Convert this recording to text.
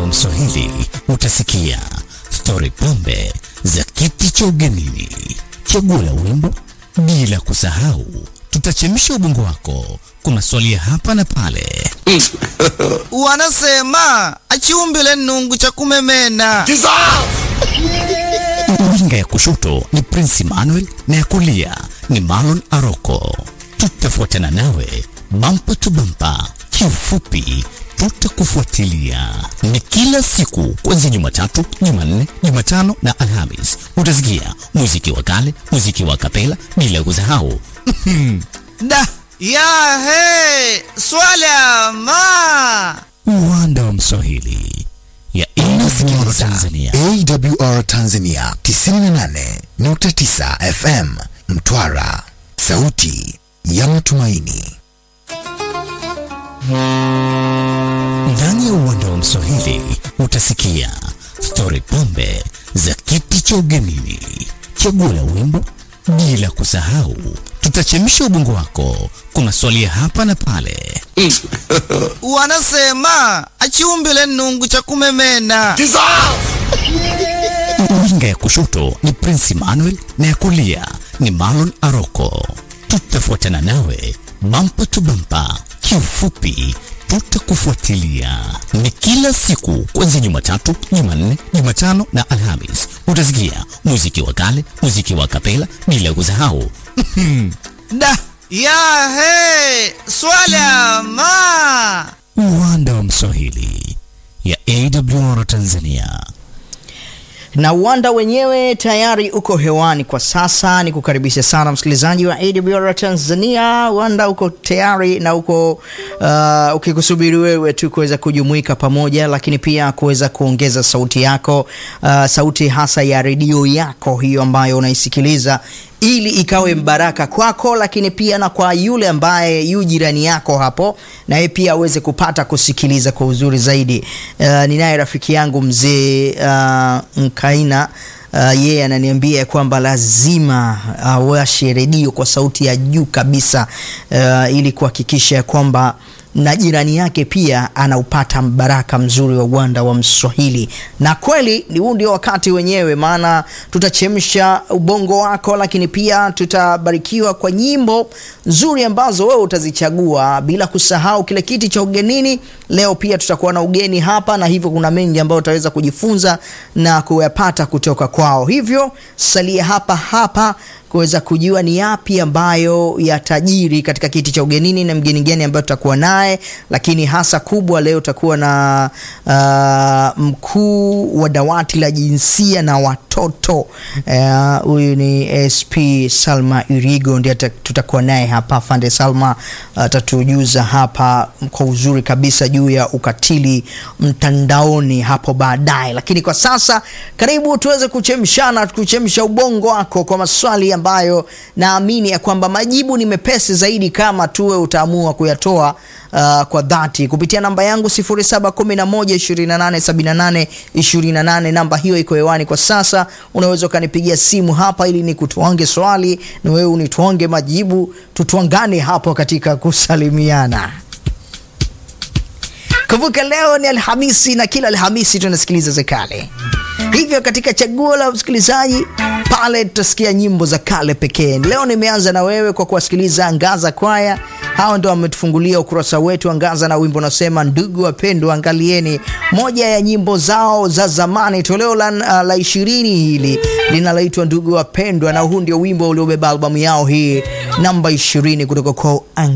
wa Mswahili utasikia stori pombe za kiti cha ugenini, chaguo la wimbo, bila kusahau tutachemsha ubongo wako kwa maswali ya hapa na pale. Wanasema achiumbile nungu cha kumemena. Winga ya kushoto ni Prince Emmanuel na ya kulia ni Marlon Aroko. Tutafuatana nawe bampa tu bampa, kiufupi tutakufuatilia. Ni kila siku kuanzia Jumatatu, Jumanne, Jumatano na Alhamis. Utasikia muziki wa kale, muziki wa kapela, bila kusahau Da ya he swala ma uwanda wa Mswahili ya inasikiliza Tanzania. AWR Tanzania 98.9 FM Mtwara, sauti ya matumaini. Ndani ya uwanda wa Mswahili utasikia stori pombe za kiti cha ugenini, chaguo la wimbo, bila kusahau tutachemsha ubongo wako kwa maswali ya hapa na pale. wanasema achiumbile nungu cha kumemena. Winga ya kushoto ni Prince Emmanuel na ya kulia ni Marlon Aroko. Tutafuatana nawe bampa tu bampa, kiufupi tutakufuatilia. Ni kila siku kuanzia Jumatatu, Jumanne, Jumatano na Alhamis. Utasikia muziki wa kale, muziki wa kapela, bila kusahau Da ya he swala ma uwanda wa Mswahili ya AWR Tanzania. na uwanda wenyewe tayari uko hewani kwa sasa. Ni kukaribisha sana msikilizaji wa AWR Tanzania. Uwanda uko tayari na uko uh, ukikusubiri wewe tu kuweza kujumuika pamoja, lakini pia kuweza kuongeza sauti yako, uh, sauti hasa ya redio yako hiyo ambayo unaisikiliza ili ikawe mbaraka kwako, lakini pia na kwa yule ambaye yu jirani yako hapo, na yeye pia aweze kupata kusikiliza kwa uzuri zaidi. Uh, ninaye rafiki yangu mzee uh, Mkaina uh, yeye ananiambia kwamba lazima awashe redio kwa sauti ya juu kabisa uh, ili kuhakikisha kwamba na jirani yake pia anaupata mbaraka mzuri wa uwanda wa Mswahili. Na kweli ni huu ndio wakati wenyewe, maana tutachemsha ubongo wako, lakini pia tutabarikiwa kwa nyimbo nzuri ambazo wewe utazichagua, bila kusahau kile kiti cha ugenini. Leo pia tutakuwa na ugeni hapa, na hivyo kuna mengi ambayo utaweza kujifunza na kuyapata kutoka kwao. Hivyo salia hapa hapa kuweza kujua ni yapi ambayo yatajiri katika kiti cha ugenini na mgeni gani ambayo tutakuwa naye, lakini hasa kubwa leo tutakuwa na uh, mkuu wa dawati la jinsia na watoto huyu uh, ni SP Salma Irigo ndiye tutakuwa naye hapa. Fande Salma atatujuza uh, hapa kwa uzuri kabisa juu ya ukatili mtandaoni hapo baadaye, lakini kwa sasa karibu tuweze kuchemshana kuchemsha ubongo wako kwa maswali ambayo naamini ya kwamba majibu ni mepesi zaidi kama tuwe utaamua kuyatoa uh, kwa dhati kupitia namba yangu 0711287828. Namba hiyo iko hewani kwa sasa. Unaweza ukanipigia simu hapa ili nikutwange swali na wewe unitwange majibu, tutwangane hapo katika kusalimiana. Kumbuka leo ni Alhamisi na kila Alhamisi tunasikiliza za kale. Hivyo katika chaguo la msikilizaji pale tutasikia nyimbo za kale pekee. Leo nimeanza na wewe kwa kuwasikiliza Angaza Kwaya. Hao ndio wametufungulia ukurasa wetu Angaza na wimbo unasema ndugu wapendwa, angalieni moja ya nyimbo zao za zamani, toleo la, la ishirini hili linaloitwa ndugu wapendwa, na huu ndio wimbo uliobeba albamu yao hii namba ishirini kutoka kwa